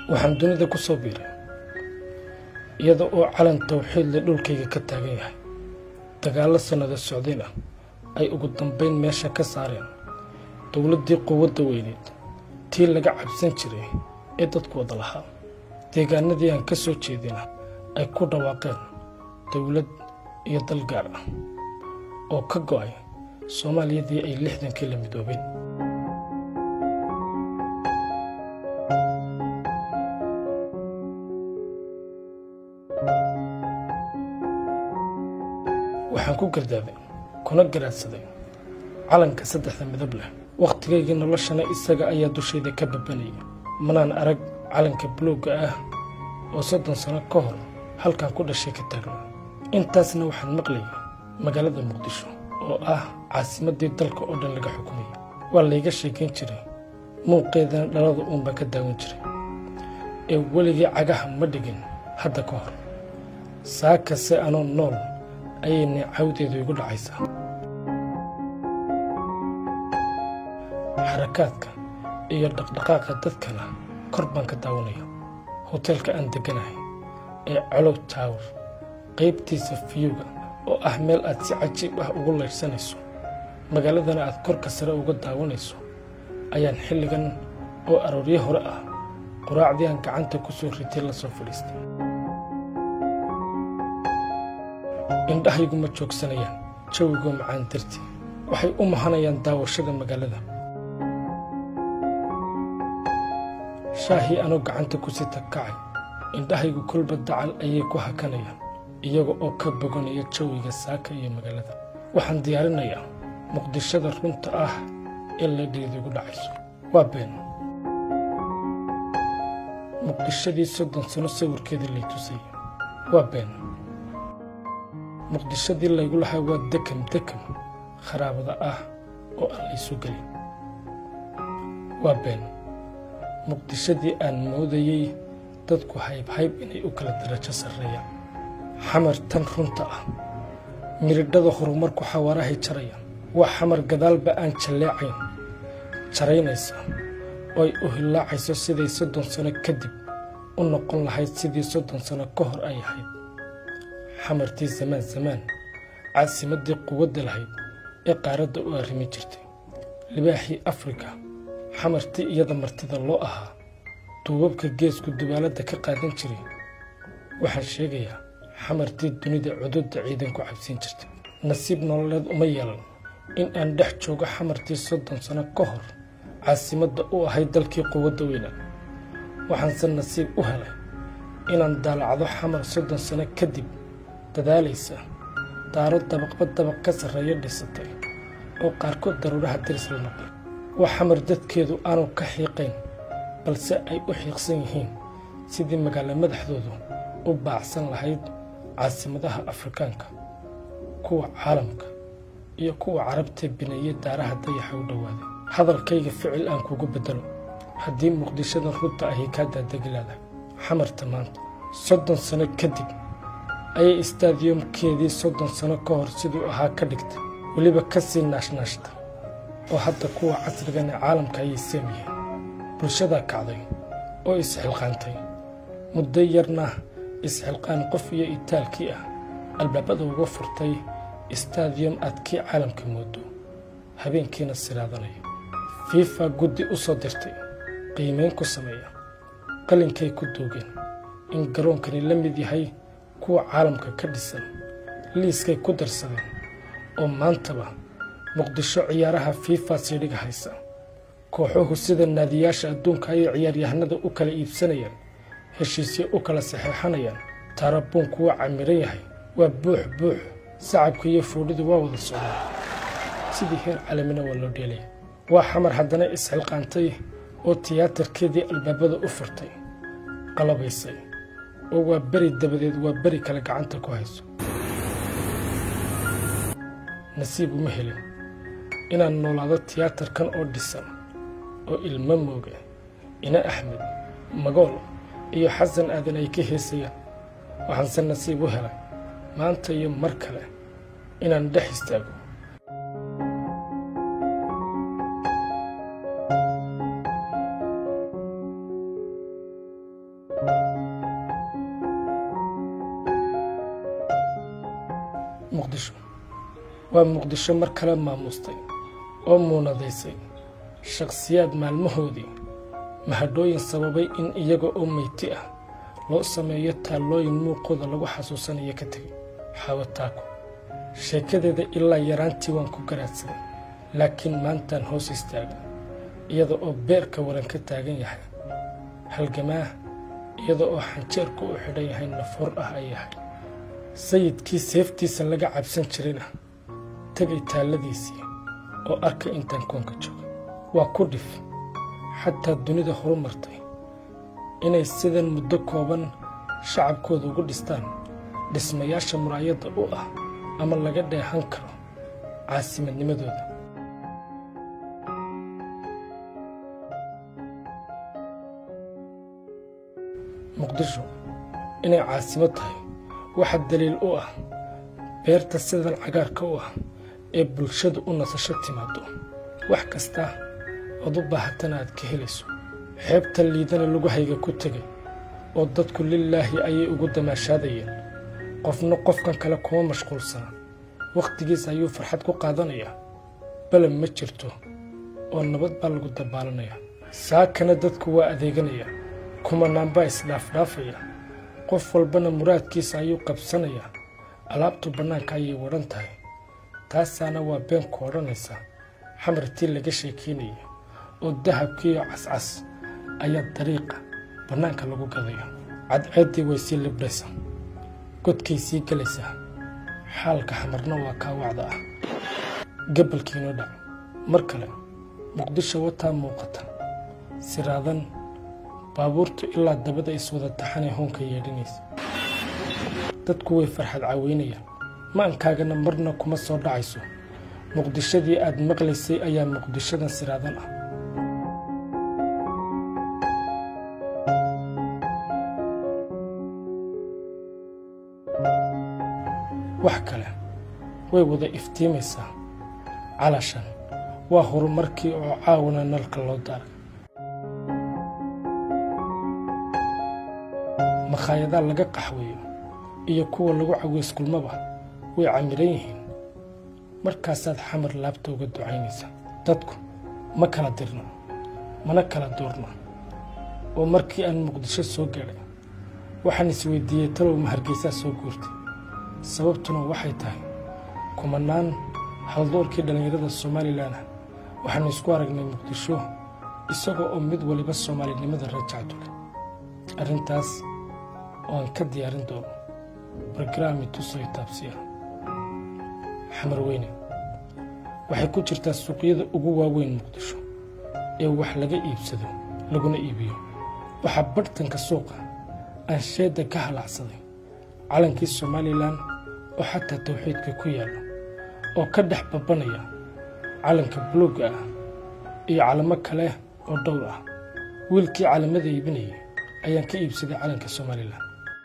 waxaan dunida ku soo biiray iyada oo calan tawxiidle dhulkayga ka taagan yahay dagaallo sannado socdeen ah ay ugu dambayn meesha ka saareen dowladdii quwadda weyneed tii laga cabsan jiray ee dadku wada lahaa deegaanadii aan ka soo jeedina ay ku dhawaaqeen dowlad iyo dal gaar ah oo ka go'ay soomaaliyadii ay lixdankii la midoobeen waxaan ku gardaabay kuna garaadsaday calanka saddexda midab leh wakhtigaygii noloshana isaga ayaa dushayda ka babanaya manaan arag calanka buluugga ah oo soddon sano ka hor halkan ku dhashay ka taagnaa intaasna waxaan maqlayay magaalada muqdisho oo ah caasimaddii dalka oo dhan laga xukumaya waa layga sheekayn jiray muuqeedana dhalada uunbaa ka daawan jiray ee weligii cagaha ma dhigin hadda ka hor saakase anoo nool ayay neecawdeedu igu dhacaysaa xarakaadka iyo dhaqdhaqaaqa dadkana kor baan ka daawanaya hoteelka aan degganahay ee colow tower qaybtiisa fiyuga oo ah meel aad si cajiib ah ugu laydhsanayso magaaladana aad korka sare uga daawanayso ayaan xilligan oo arooryo hore ah quraacdii aan gacanta ku soo ritay la soo fadhiistay indhahaygu ma joogsanayaan jawigoo macaan dartii waxay u mahanayaan daawashada magaalada shaahii anoo gacanta ku sita kacay indhahaygu kolba dacal ayay ku hakanayaan iyaga oo ka boganaya jawiga saaka iyo magaalada waxaan diyaarinayaa muqdishada runta ah ee ladheedigu dhacayso waa been muqdishadii soddon sano sawirkeedii lay tusayay waa been muqdishadii laygu lahaa waa dekam dekam kharaabada ah oo aan laysu gelin waa been muqdishadii aan moodayey dadku haybhayb inay u kala darajo sarreeyaan xamar tan runta ah miridhada horumarku xawaarahay jarayaan waa xamar gadaalba aan jalleecayn jaraynaysa oo ay u hillaacayso siday soddon sano kadib u noqon lahayd sidii soddon sano ka hor ay ahayd xamartii zamaan zamaan caasimaddii quwadda lahayd ee qaaradda u arrimi jirtay libaaxii afrika xamartii iyada martida loo ahaa duubabka geesku dubaaladda ka qaadan jiray waxaan sheegayaa xamartii dunida cududda ciidan ku cabsiin jirtay nasiib nololeed uma yeelan in aan dhex joogo xamartii soddon sano ka hor caasimadda u ahayd dalkii quwadda weynaa waxaanse nasiib u helay inaan daalacdo xamar soddon sano kadib dadaalaysa daaro dabaqba dabaq ka sarreeyo dhisatay oo qaarkood daruuraha diris la noqday waa xamar dadkeedu aanu ka xiiqayn balse ay u xiiqsan yihiin sidii magaalo madaxdoodu u baacsan lahayd caasimadaha afrikaanka kuwa caalamka iyo kuwa carabtee bineeye daaraha dayaxa u dhowaaday hadalkayga ficil aan kugu beddelo haddii muqdishadan runta ahi kaa daadeglaada xamarta maanta soddon sano kadib ayay istaadiyomkeedii soddon sano ka hor siduu ahaa ka dhigtay weliba ka sii naashnaashta oo hadda kuwa casrigan ee caalamka ayay seem yihiin bulshadaa kacday oo isxilqaantay muddo yarna isxilqaan qof iyo itaalkii ah albaabada uga furtay istaadiyom aad kii caalamka moodo habeenkiina siraadanaya fiifa guddi u soo dirtay qiimayn ku sameeya qalinkay ku duugeen in garoonkani la mid yahay kuwa caalamka ka dhisan liiskay ku darsadeen oo maantaba muqdisho ciyaaraha fiifa siidhiga haysa kooxuhu sida naadiyaasha adduunka ayay ciyaaryahanada u kala iibsanayaan heshiisyo u kala saxeexanayaan taarabuunku waa camiran yahay waa buux buux sacabka iyo fuudhidu waa wada socdaan sidii heer calamina waa loo dheelaya waa xamar haddana isxilqaantay oo tiyaatarkeedii albaabada u furtay qalabaysay oo waa beri dabadeed waa beri kale gacanta ku hayso nasiib uma helin inaan noolaado tiyaatarkan oo dhisan oo ilmo mooge ina axmed magool iyo xasan aadan ay ka heesayaan waxaanse nasiib u helay maanta iyo mar kale inaan dhex istaago waa muqdisho mar kale maamustay oo muunadaysay shakhsiyaad maalmahoodii mahadhooyin sababay in iyaga oo meyti ah loo sameeyo taallooyin muuqooda lagu xasuusanayo ka tegay xaawataako sheekadeeda ilaa yaraantii waan ku garaadsaday laakiin maantaan hoos istaaga iyada oo beerka waran ka taagan yahay halgamaa iyada oo xanjeerku u xidhan yahay nafoor ah ay yahay sayidkii seeftiisa laga cabsan jirina tegay taalladiisii oo arkay intaan koonka jooga waa ku dhif xataa dunida horumartay inay sidan muddo kooban shacabkooda ugu dhistaan dhismayaasha muraayadda u ah ama laga dheehan karo caasimadnimadooda muqdisho inay caasimo tahay waxa daliil u ah beerta sidan cagaarka u ah ee bulshadu u nasasho timaado wax kasta ood u baahatana aad ka helayso xeebta liidana lagu hayga ku tegay oo dadku lilaahi ayay ugu damaashaadayeen qofna qofkan kale kuma mashquulsana wakhtigiis ayuu farxad ku qaadanayaa balab ma jirto oo nabad baa lagu dabaalanaya saakana dadku waa adeeganaya kumanaan baa isdhaafdhaafaya qof walbana muraadkiisa ayuu qabsanayaa alaabtu bannaanka ayay wadhan tahay taasaana waa beenku odhanaysa xamartii laga sheekeynaya oo dahabkiiyo cascas ayaa dariiqa bannaanka lagu gadaya cadceeddii way sii libdhaysaa godkay sii gelaysaa xaalka xamarna waa kaawacda ah gabalkiinoo dhac mar kale muqdisho wataa muuqata siraadan baabuurtu ilaa dabada iswada taxanay hoonka yeedhinaysa dadku way farxad caweynayaan ma'ankaagana marna kuma soo dhacayso muqdishadii aad maqlaysay ayaa muqdishadan siraadan ah wax kale way wada iftiimaysaa calashan waa horumarkii oo caawana nalka loo daaray makhaayadaha laga qaxweeyo iyo kuwa lagu caweyskulmaba way camiran yihiin markaasaad xamar laabta uga ducaynaysaa dadku ma kala dirno mana kala doorno oo markii aan muqdisho soo gaadhay waxaan isweydiiyey talow ma hargeysaa soo guurtay sababtuna waxay tahay kumanaan haldoorkii dhallinyarada somalilanah waxaanu isku aragnay muqdisho isagoo oo mid waliba soomaalinimada rajacdu leh arrintaas oo aan ka diyaarin doono bargaraami tusoy taabsiya xamar weyne waxay ku jirtaa suuqyada ugu waaweyn muqdisho ee wax laga iibsado laguna iibiyo waxaa barhtanka suuqa aan sheedda ka halacsaday calankii somalilan oo xataa tawxiidka ku yaallo oo ka dhex babbanaya calanka buluugga ah iyo calamo kale oo dhowr ah wiilkii calamada iibinayay ayaan ka iibsaday calanka somalilan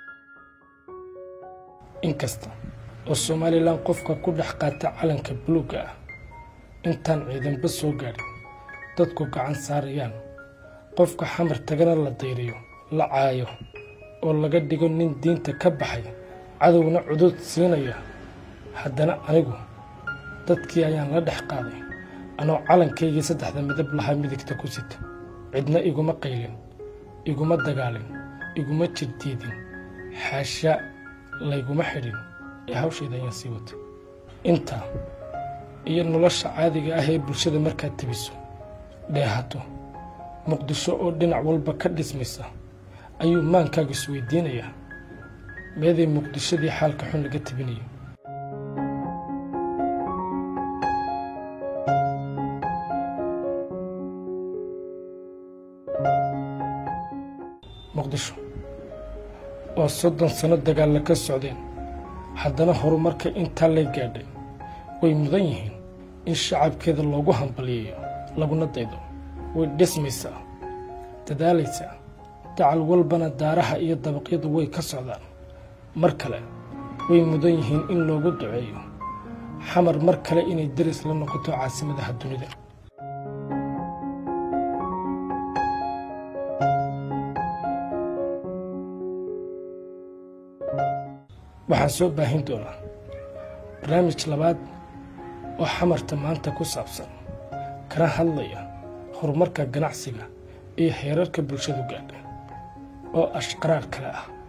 inkasta oo somalilan qofka ku dhex qaata calanka buluugga ah intaan ciidanba soo gaadhin dadku gacan saarayaan qofka xamar tagana la dayriyo la caayo oo laga dhigo nin diinta ka baxay cadowna cudud siinaya haddana anigu dadkii ayaan la dhex qaaday anoo calankaygii saddexda midab lahaa midigta ku sita cidna iguma qaylin iguma dagaalin iguma jirdiidin xaasha layguma xidhin ee hawshayda ayaan sii watay intaa iyo nolosha caadiga ah ee bulshada markaad tebiso dheehato muqdisho oo dhinac walba ka dhismaysa ayuu maankaaga isweydiinayaa meeday muqdishadii xaalka xun laga tebinayo muqdisho oo soddon sanno dagaalla ka socdeen haddana horumarka intaa lay gaadhay way mudan yihiin in shacabkeeda loogu hambaliyayo laguna daydo way dhismaysaa dadaalaysaa dacal walbana daaraha iyo dabaqyadu way ka socdaan mar kale way mudan yihiin in loogu duceeyo xamar mar kale inay deris la noqoto caasimadaha dunida waxaan soo baahin doonaa barnaamij labaad oo xamarta maanta ku saabsan kana hadlaya horumarka ganacsiga iyo heerarka bulshadu gaadha oo ashqaraar kale ah